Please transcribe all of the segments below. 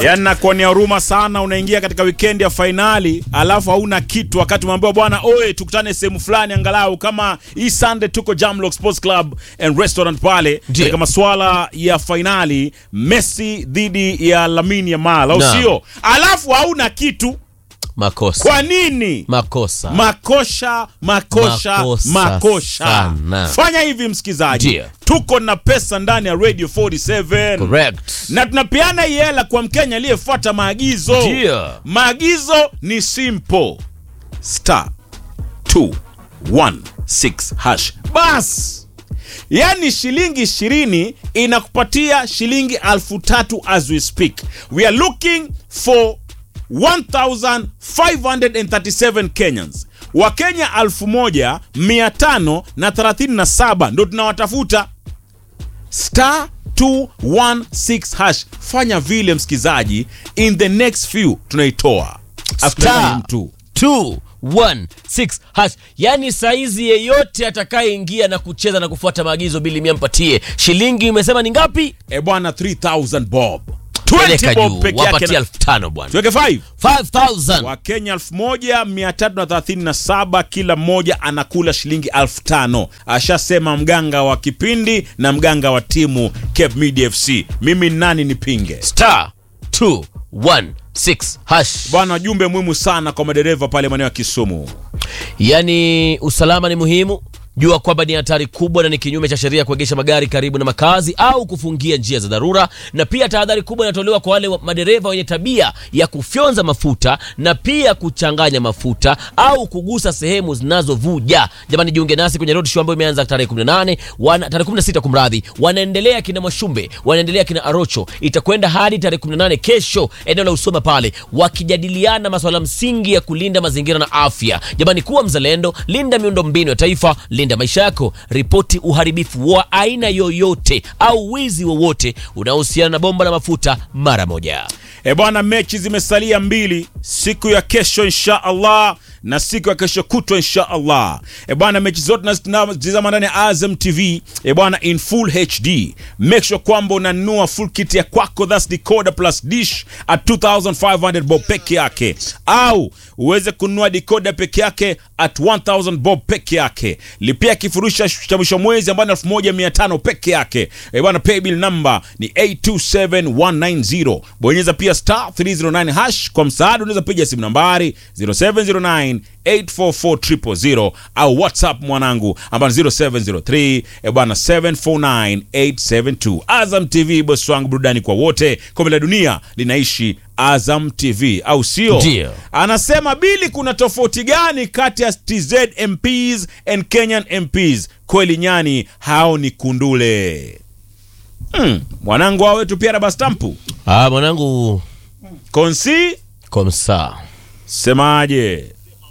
Yaani nakuonea huruma sana, unaingia katika weekend ya fainali alafu hauna kitu, wakati umeambiwa bwana, oe tukutane sehemu fulani, angalau kama hii Sunday tuko Jamlock Sports Club and Restaurant pale Ndiyo. katika masuala ya fainali, Messi dhidi ya Lamine Yamal, au Naam. sio? Alafu hauna kitu. Makosa. Kwa nini? Makosa. makosha makosha Makosa makosha sana. fanya hivi msikizaji Ndiyo. tuko na pesa ndani ya radio 47 Correct. na tunapeana hii hela kwa mkenya aliyefuata maagizo Ndiyo. maagizo ni simple star 216 hash bas yaani shilingi ishirini inakupatia shilingi alfu tatu as we speak we are looking for 1537 kenyans wakenya 1537 ndo tunawatafuta star 216 hash fanya vile msikizaji in the next few tunaitoa Akutangani Star mtu 216 hash. Yaani saizi yeyote atakayeingia na kucheza na kufuata maagizo bili mia mpatie shilingi umesema ni ngapi? e bwana 3000 bob Peleka 20 bob juu peke wapatie yake elfu tano bwana. tuweke 5 5000 wakenya 1337 kila mmoja anakula shilingi 5000 ashasema mganga wa kipindi na mganga wa timu Cape Media FC mimi ni nani nipinge star 216 hash. bwana jumbe muhimu sana kwa madereva pale maeneo ya Kisumu Yaani usalama ni muhimu. Jua kwamba ni hatari kubwa na ni kinyume cha sheria kuegesha magari karibu na makazi au kufungia njia za dharura, na pia tahadhari kubwa inatolewa kwa wale wa- madereva wenye tabia ya kufyonza mafuta na pia kuchanganya mafuta au kugusa sehemu zinazovuja. Jamani, jiunge nasi kwenye road show ambayo imeanza tarehe 18 wana, tarehe 16 kumradhi, wanaendelea kina Mwashumbe, wanaendelea kina Arocho, itakwenda hadi tarehe 18 kesho, eneo la Usoma pale, wakijadiliana masuala msingi ya kulinda mazingira na afya. Jamani, kuwa mzalendo, linda miundombinu ya taifa, linda maisha yako, ripoti uharibifu wa aina yoyote au wizi wowote unaohusiana na bomba la mafuta mara moja. E bwana, mechi zimesalia mbili, siku ya kesho insha Allah na siku ya kesho kutwa insha Allah. E bwana, mechi zote nazitazama ndani ya Azam TV e bwana, in full HD. Make sure kwamba unanunua full kit ya kwako, that's decoder plus dish at 2500 bob peke yake, au uweze kununua decoder peke yake at 1000 bob peke yake. Lipia kifurushi cha mwisho mwezi ambayo ni 1500 peke yake. E bwana, paybill number ni 827190. Bonyeza pia star 309 hash kwa msaada. Unaweza piga simu nambari 0709 844 au whatsapp mwanangu ambayo ni 0703 e bwana 749872. Azam TV bosi wangu, burudani kwa wote. Kombe la dunia linaishi Azam TV, au sio? Ndio. Anasema Bili, kuna tofauti gani kati ya TZ MPs and Kenyan MPs? Kweli nyani hao ni kundule. Hmm, mwanangu wao wetu pia rabastampu Ah, mwanangu konsi komsa semaje?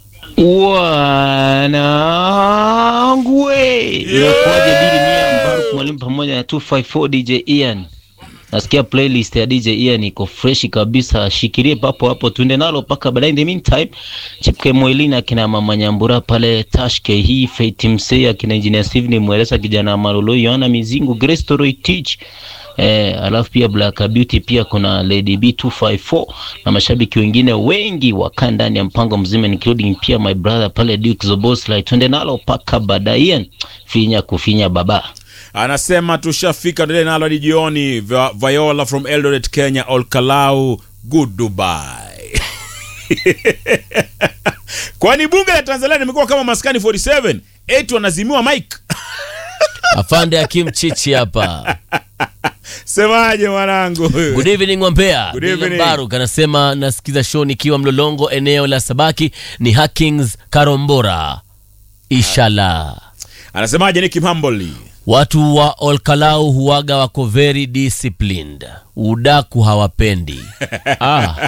Wanangu we, inakuwaje? Bili Mia Mbaruk mwalimu pamoja na 254 DJ Ian. Nasikia playlist ya DJ Ian iko freshi kabisa, shikilie papo hapo, tuende nalo mpaka baadaye. In the meantime, Chipke Mwelina akina mama Nyambura pale Tashke hii Fate Msei akina Engineer Steven Mwelesa kijana Malolo Yohana Mizingu Grace Toroi Teach Eh, alafu pia Black Beauty pia kuna Lady B254 na mashabiki wengine wengi wakaa ndani ya mpango mzima including pia my brother pale Duke Zoboslai. Twende nalo paka baadaye, finya kufinya baba. Anasema tushafika ndele nalo hadi jioni. Vi- Viola from Eldoret, Kenya. Olkalau, good Dubai. Kwani bunge la Tanzania limekuwa kama maskani 47 eti wanazimiwa mike afande Akim Chichi hapa. Semaje mwanangu? Good evening Mwampea. Good William evening. Baruk anasema nasikiza show nikiwa Mlolongo eneo la Sabaki ni Hackings Karombora. Inshallah. Anasemaje Nicky Mamboli? Watu wa Olkalau huwaga wako very disciplined. Udaku hawapendi. Ah,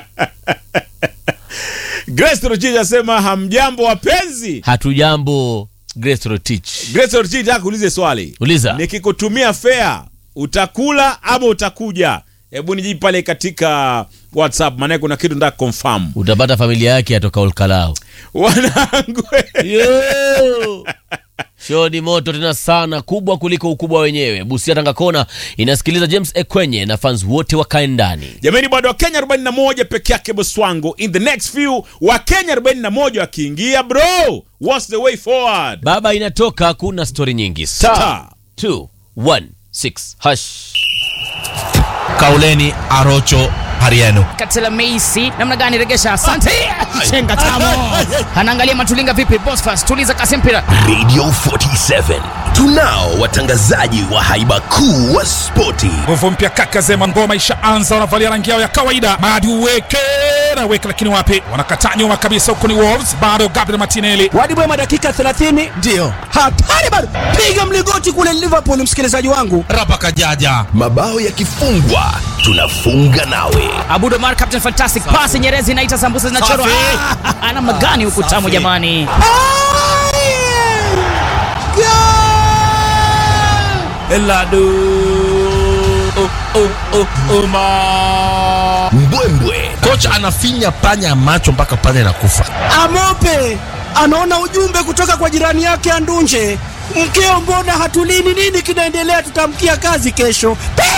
Grace Rotich anasema hamjambo wapenzi. hatujambo Grace Rotich. Grace Rotich nataka kuulize swali. Uliza. Nikikutumia fea utakula ama utakuja? hebu niji pale katika whatsapp maanake kuna kitu nda confirm utapata familia yake atoka olkalao wanangu Yo! show ni moto tena sana kubwa kuliko ukubwa wenyewe busia tanga kona inasikiliza james ekwenye na fans wote wakae ndani jamani bado wakenya 41 peke yake boswango in the next few wakenya 41 wakiingia bro what's the way forward baba inatoka kuna stori nyingi Star. 216 hash kauleni arocho hariano Katela Meisi namna gani regesha? Asante. Chenga tamo. Anaangalia Matulinga vipi? Bosfas tuliza kasi mpira. Radio 47 tunao watangazaji wa haiba kuu wa spoti nguvu mpya kaka zema ngoma ishaanza wanavalia rangi yao ya kawaida madi uweke na weke lakini wapi wanakataa nyuma kabisa huku ni wolves bado gabriel martinelli wadibwema dakika 30 ndiyo hatari bado piga mligoti kule liverpool msikilizaji wangu rapa kajaja mabao yakifungwa tunafunga nawe Abudo Mar Captain Fantastic pass Nyerezi inaita sambusa zinachorwa. Ah, Namna gani huku tamu jamani? mbwembwe kocha anafinya panya macho mpaka panya inakufa amope anaona ujumbe kutoka kwa jirani yake andunje mkeo mbona hatulini nini kinaendelea tutamkia kazi kesho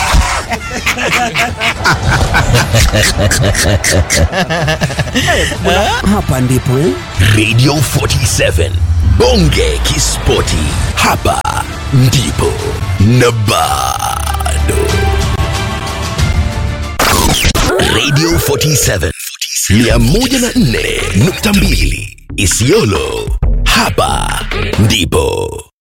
hapa ndipo eh? Radio 47 bonge kispoti hapa ndipo na bado Radio 47 104.2 Isiolo hapa ndipo